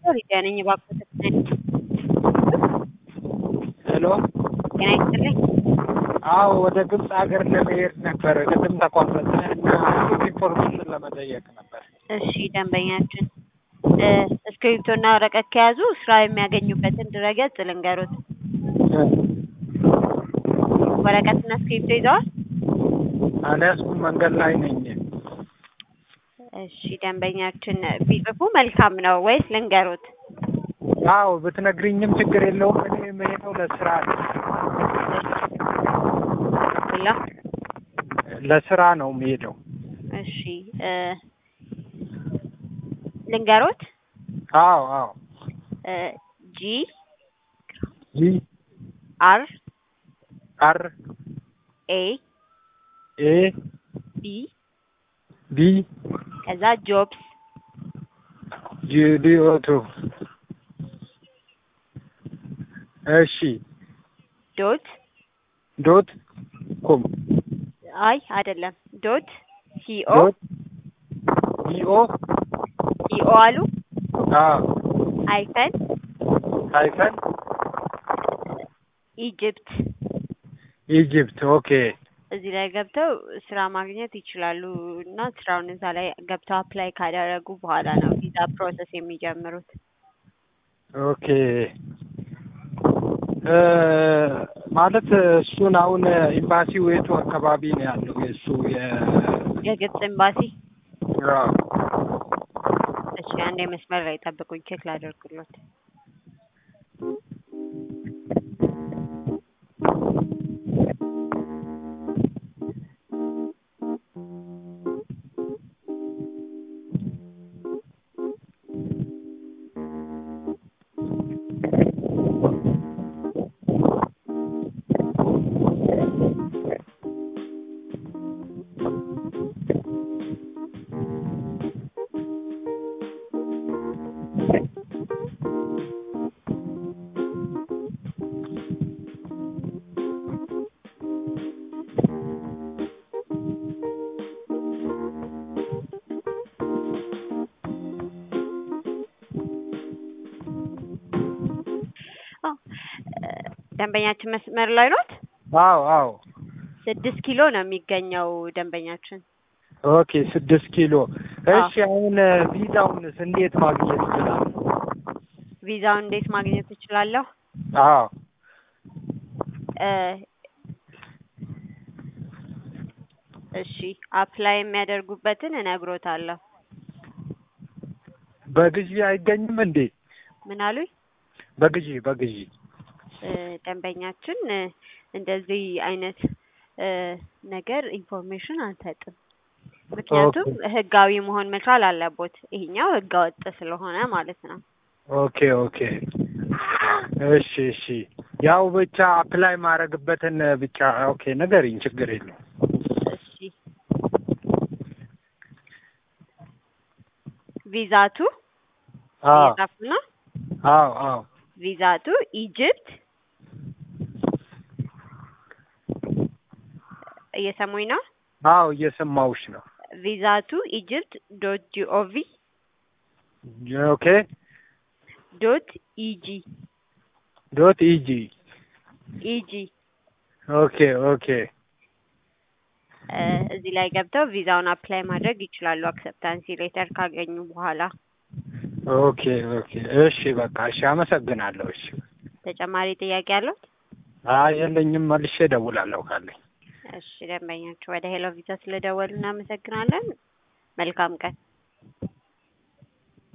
ሊዲያ ነኝ። እባክዎት ሄሎ ጤና ይስጥልኝ። አዎ ወደ ግብፅ ሀገር ለመሄድ ነበር ቅድም ተቋረጠ እና ኢንፎርሜሽን ለመጠየቅ ነበር። እሺ ደንበኛችን እ እስክሪብቶና ወረቀት ከያዙ ስራ የሚያገኙበትን ድረገጽ ልንገሩት። ወረቀትና እስክሪብቶ ይዘዋል? አልያዝኩም፣ መንገድ ላይ ነኝ። እሺ ደንበኛችን ቢጽፉ መልካም ነው ወይስ ልንገሩት? አዎ ብትነግሪኝም ችግር የለውም። እኔ የምሄደው ለስራ ነው። ብላ ለስራ ነው የምሄደው። እሺ እ ልንገሩት አዎ አዎ እ ጂ ጂ አር አር ኤ ኤ ቢ ቢ ከዛ ጆብስ ጂ ዲ ኦ ቱ እሺ ዶት ዶት ኮም አይ አይደለም ዶት ሲኦ ዶት ኢ ኦ ሲኦ አሉ አዎ ሃይፈን ሃይፈን ኢጅፕት ኢጅፕት ኦኬ እዚህ ላይ ገብተው ስራ ማግኘት ይችላሉ እና ስራውን እዛ ላይ ገብተው አፕላይ ካደረጉ በኋላ ነው ቪዛ ፕሮሰስ የሚጀምሩት። ኦኬ እ ማለት እሱን አሁን ኤምባሲው የቱ አካባቢ ነው ያለው? የእሱ የ የግብጽ ኤምባሲ። አዎ እሺ አንድ መስመር ላይ ጠብቁኝ፣ ቼክ ላደርግሎት። ደንበኛችን መስመር ላይ ኖት? አዎ አዎ ስድስት ኪሎ ነው የሚገኘው ደንበኛችን። ኦኬ ስድስት ኪሎ እሺ አሁን ቪዛውንስ እንዴት ማግኘት ይችላል? ቪዛውን እንዴት ማግኘት እችላለሁ? አዎ እ እሺ አፕላይ የሚያደርጉበትን እነግሮታለሁ። በግዢ አይገኝም እንዴ? ምን አሉኝ? በግዢ በግዢ እ ደንበኛችን እ እንደዚህ አይነት እ ነገር ኢንፎርሜሽን አንሰጥም። ምክንያቱም ህጋዊ መሆን መቻል አለቦት። ይሄኛው ህገ ወጥ ስለሆነ ማለት ነው። ኦኬ ኦኬ እሺ እሺ ያው ብቻ አፕላይ ማድረግበትን ብቻ ኦኬ ንገሪኝ፣ ችግር የለውም። እሺ ቪዛቱ አዎ እየጻፉ ነው። አዎ አዎ ቪዛቱ ኢጅፕት እየሰሙኝ ነው። አዎ እየሰማሁሽ ነው። ቪዛቱ ኢጅፕት ዶት ጂኦቪ ኦኬ ዶት ኢጂ ዶት ኢጂ ኢጂ ኦኬ ኦኬ እ እዚህ ላይ ገብተው ቪዛውን አፕላይ ማድረግ ይችላሉ። አክሰፕታንሲ ሌተር ካገኙ በኋላ ኦኬ ኦኬ እሺ በቃ እሺ፣ አመሰግናለሁ። እሺ ተጨማሪ ጥያቄ አለው? አይ የለኝም፣ መልሼ እደውላለሁ ካለኝ። እሺ ደንበኛችሁ ወደ ሄሎ ቪዛ ስለደወሉ እናመሰግናለን። መልካም ቀን።